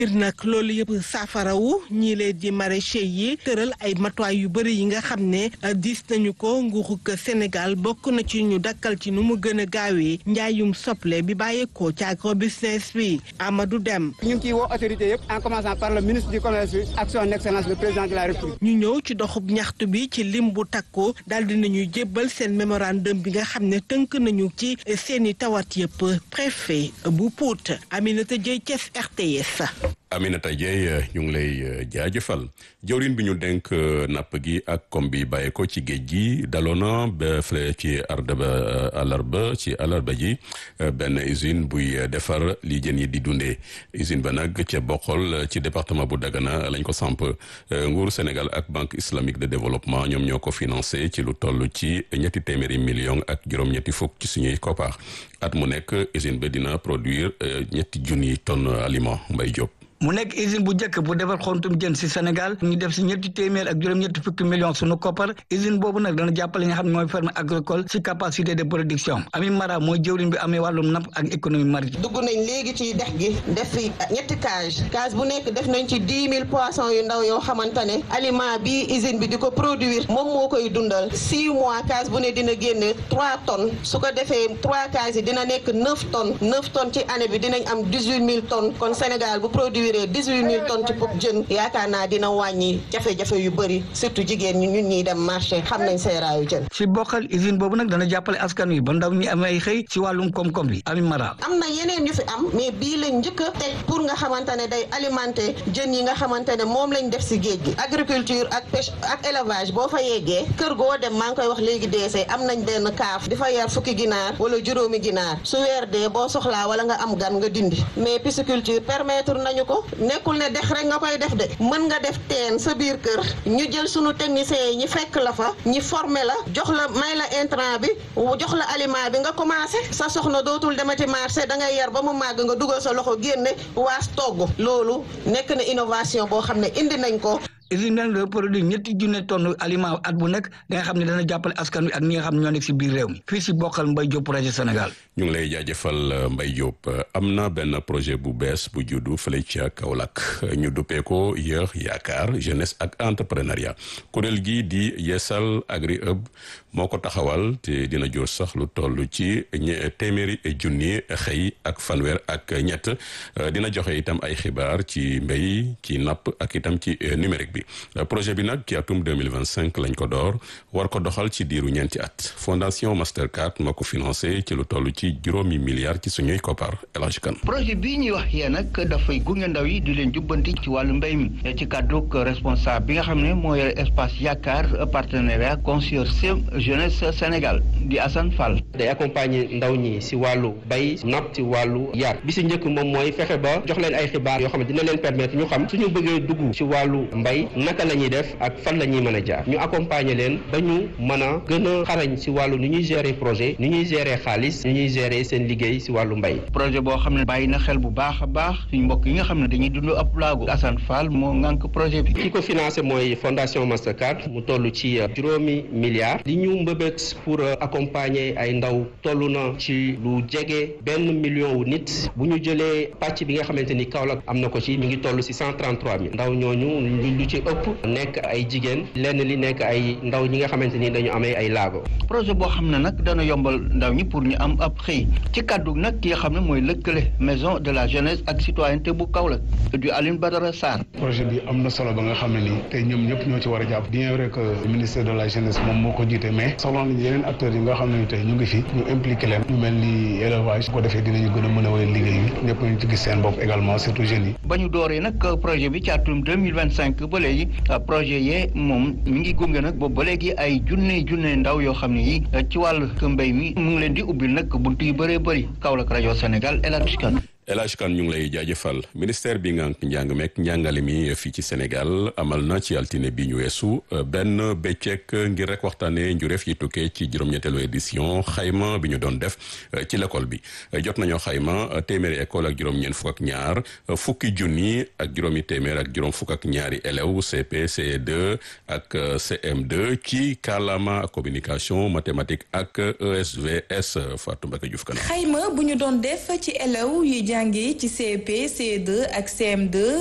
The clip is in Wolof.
ngir nag loolu yëpp saafarawu ñii leen di maraîcher yi tëral ay matuwaay yu bëri yi nga xam ne diis nañu ko nguurug Sénégal bokk na ci ñu dakkal ci nu mu gën a gaawee njaayum soble bi bàyyeekoo ci agrobusiness bi Amadou Dem ñu ngi ciy woo autorité yëpp en commençant par le ministre du commerce bi ak son excellence le président de la république ñu ñëw ci doxub ñaxtu bi ci lim bu takku daal di nañuy jébbal seen mémorandum bi nga xam ne tënk nañu ci seeni tawat yëpp préfet bu Pout Aminata Dieye Thiès RTS. Aminata Dieye ñu ngi lay jaajëfal jawriñ bi ñu denk napp gi ak kom bi bàyyi ko ci géej gi daloona ba fële ci ardaba àllarba ci àllarba ji benn usine buy defar li jën yi di dundee usine ba nag ca bokkol ci département bu Dagana lañ ko samp nguur Sénégal ak banque islamique de développement ñoom ñoo ko financé ci lu toll ci ñetti téeméeri million ak juróom-ñetti fukk ci suñuy koppar at mu nekk usine ba dina produire ñetti junni tonnes aliment Mbay Diop mu nekk usine bu njëkk bu defar xontum jën si Sénégal ñu def si ñetti téeméer ak juróom-ñetti fukki millions sunu koppar usine boobu nag dana jàppale nga xam ne mooy ferme agricole si capacité de production Ami Mara mooy jëwriñ bi amee wàllum napp ak économie maritime. dugg nañ léegi ci dex gi def fi ñetti cage cage bu nekk def nañ ci dix mille poissons yu ndaw yoo xamante ne aliment bi usine bi di ko produire moom moo koy dundal six mois cage bu ne dina génne trois tonnes su ko defee trois cages yi dina nekk neuf tonnes neuf tonnes ci année bi dinañ am dix huit mille tonnes kon Sénégal bu produire dix-huit mille tonnes ci pop jën yaakaar naa dina wàññi jafe-jafe yu bëri surtout jigéen ñi ñun ñuy dem marché xam nañ seeraayu jën si bokkal usine boobu nag dana jàppale askan wi ba ndaw ñi am ay xëy ci wàllum koom-koom bi Ami Mara am na yeneen yu fi am mais bii lañ njëkk a teg pour nga xamante ne day alimenter jën yi nga xamante ne moom lañ def si géej gi agriculture ak pêche ak élevage boo fa yeggee kër goo dem maa ngi koy wax léegi deesee am nañ benn kaaf di fa yar fukki ginaar wala juróomi ginaar su weer dee boo soxlaa wala nga am gan nga dindi mais pisciculture permettre nañu ko nekkul ne dex rek nga koy def de mën nga def teen sa biir kër ñu jël sunu techniciens yi ñi fekk la fa ñi former la jox la may la intrant bi jox la aliment bi nga commencé sa soxna dootul demati marché da ngay yar ba mu màgg nga dugal sa loxo génne waas togg loolu nekk na innovation boo xam ne indi nañ ko usine nag de produit ñetti junne tonne aliment at bu nekk da nga xam ne dana jàppale askan wi ak ñi nga xam ne ñoo nekk si biir réew mi fii si bokkal Mbaye Diop projet Sénégal ñu ngi lay jaajëfal Mbaye Diop am na benn projet bu bees bu juddu fële ca Kaolack ñu duppee ko yéex yaakaar jeunesse ak entrepreneuriat kuréel gi di yeesal agri hub moo ko taxawal te dina jur sax lu toll ci téeméeri junni xëy ak fanweer ak ñett dina joxe itam ay xibaar ci mbéy ci napp ak itam ci numérique bi projet bi nag ci atum 2025 lañ ko door war ko doxal ci diiru ñeenti at fondation Mastercard moo ko financé ci lu toll ci juróomi milliards ci suñuy koppar El Hadj Kane projet bii ñuy wax yee nag dafay gunge ndaw yi di leen jubbanti ci wàllu mbéy mi ci kàdduk responsable bi nga xam ne moo yore espace yaakaar partenariat consortium jeunesse Sénégal di Assane Fall. day accompagner ndaw ñi si wàllu bay napp si wàllu yar bi si njëkk moom mooy fexe ba jox leen ay xibaar yoo xam ne dina leen permettre ñu xam suñu bëggee dugg si wàllu mbay naka la ñuy def ak fan la ñuy mën a jaar ñu accompagner leen ba ñu mën a gën a xarañ si wàllu ni ñuy gérer projet ni ñuy gérer xaalis ni ñuy gérer seen liggéey si wàllu mbay. projet boo xam ne bàyyi na xel bu baax a baax suñu mbokk yi nga xam ne dañuy dund ab laagu Assane Fall moo ngànk projet bi. ki ko financé mooy fondation Mastercard mu toll ci juróomi milliards li ñu mbëbët pour accompagner ay ndaw toll na ci lu jege benn million wu nit bu ñu jëlee pàcc bi nga xamante ni Kaolack am na ko ci mi ngi toll si cent trente trois mille ndaw ñooñu lu ci ëpp nekk ay jigéen lenn li nekk ay ndaw ñi nga xamante ni dañu amee ay laago. projet boo xam ne nag dana yombal ndaw ñi pour ñu am ab xëy ci kàddu nag ki nga xam ne mooy lëkkale maison de la jeunesse ak citoyenneté bu Kaolack du Aline Badara Sarr. projet bi am na solo ba nga xam ne nii tey ñoom ñëpp ñoo ci war a jàpp bien vrai que ministère de la jeunesse moom moo ko jiite mais soxla nañu yeneen acteurs yi nga xam ne tey ñu ngi fi ñu impliqué leen ñu mel ni élevage su ko defee dinañu gën a mën a wéyal liggéey bi ñëpp ñu ci gis seen bopp également surtout jeunes yi. ba ñu dooree nag projet bi ci atum deux mille vingt cinq ba léegi projet yee moom mi ngi gunge nag boobu ba léegi ay junne junne ndaw yoo xam ne yi ci wàllu mbéy mi mu ngi leen di ubbil nag buntu yu bëree bëri Kaolack rajo Sénégal El Hadj Kane El Hadj Kane ñu ngi lay jaajëfal ministère bi nga njàng meek njàngale mi fii ci Sénégal amal na ci altine bi ñu weesu benn bëccëg ngir rek waxtaanee njureef yi tukkee ci juróom-ñetteelu édition xayma bi ñu doon def ci l'école bi jot nañoo xayma téeméeri école ak juróom-ñeent fukk ak ñaar fukki junni ak juróomi téeméer ak juróom fukk ak ñaari élèves CP CE2 ak CM2 ci kàllaama communication mathématique ak ESVS Fatou Mbacké Diouf Kana xayma bu ñu doon def ci élèves yi jàngee ci CP CE2 ak CM2